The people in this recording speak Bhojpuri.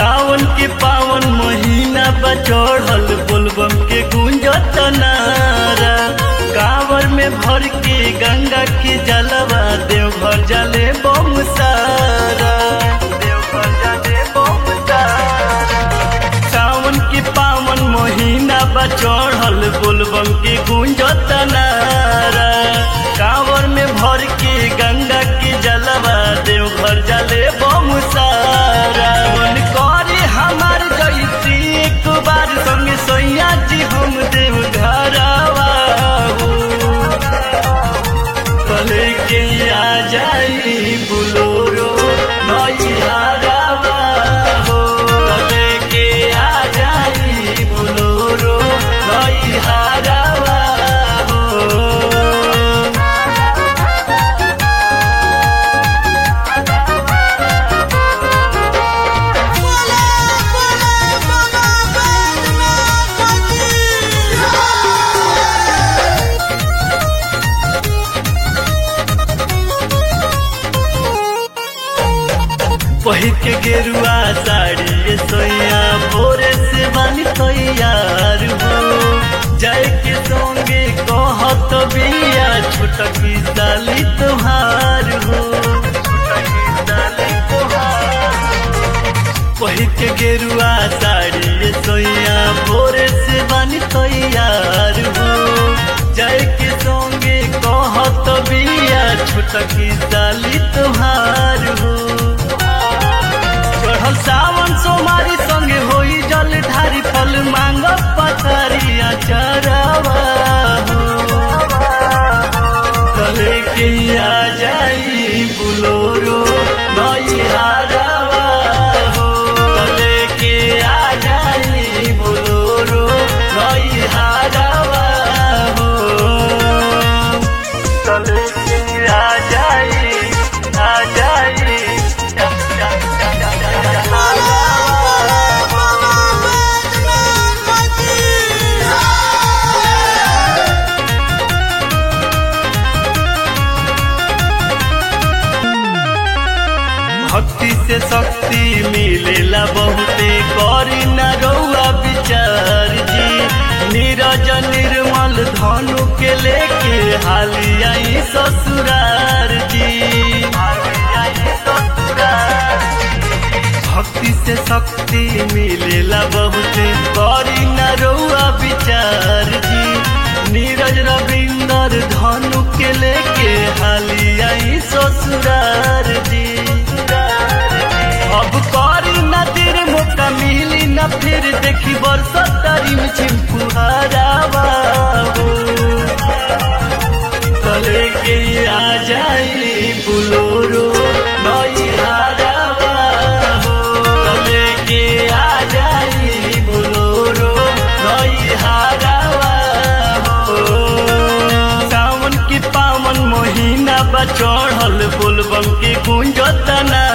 सावन के पावन महीना बा चढ़ल बोलबम के गुंजत नारा कांवर में भर के गंगा के जलवा देवघर जले बम सारा देवघर जले बम सारा सावन के पावन महीना बा चढ़ल बोलबम के गुंजत नारा कांवर में भर के गंगा के जलवा देवघर जले बम सारा मन करे हमार जैती एक बार संग सोया जी हम देव घरवा कले के आ जाई बुलोरो नैहरवा हो कले के आ जाई बुलोरो नैहरवा हो बोले बोले बाबा बैद्यनाथ की पहिर के गेरुआ साड़ी ये सोया भोरे से बनी तैयार हो जाए के संगे कहत बिया छोटकी साली तुहार हो छोटकी साली तुहार पहिर के गेरुआ साड़ी ये सोया भोरे से बनी तैयार हो जाए के संगे कहत बिया छोटकी साली तुहार हो चढ़ल सावन सोमारी संगे होई जल ढारी फल मांग पथरिया चरवा कले के आ जाई बुलोरो नैहरवा हो कले के आ जाई बुलोरो नैहरवा हो कले के आ जाई आ जाई बोले बोले बाबा बैद्यनाथ की भक्ति से शक्ति मिलेला बहुते करी न रउआ विचार जी नीरज निर्मल धनु के लेके हाली आई ससुरार जी भक्ति से शक्ति मिलेला बहुते करी न रउआ विचार जी नीरज रविंदर धनु के लेके हाली आई ससुरार जी अब करी न तेरे मौका मिली न फिर देखी बरसत तारीम छिमफुहारावा कले के आ जाई बुलोरो नैहरवा हो कले के आ जाई बुलोरो नैहरवा हो सावन के पावन महीना बा चढ़ल बोलबम के गुंजत ना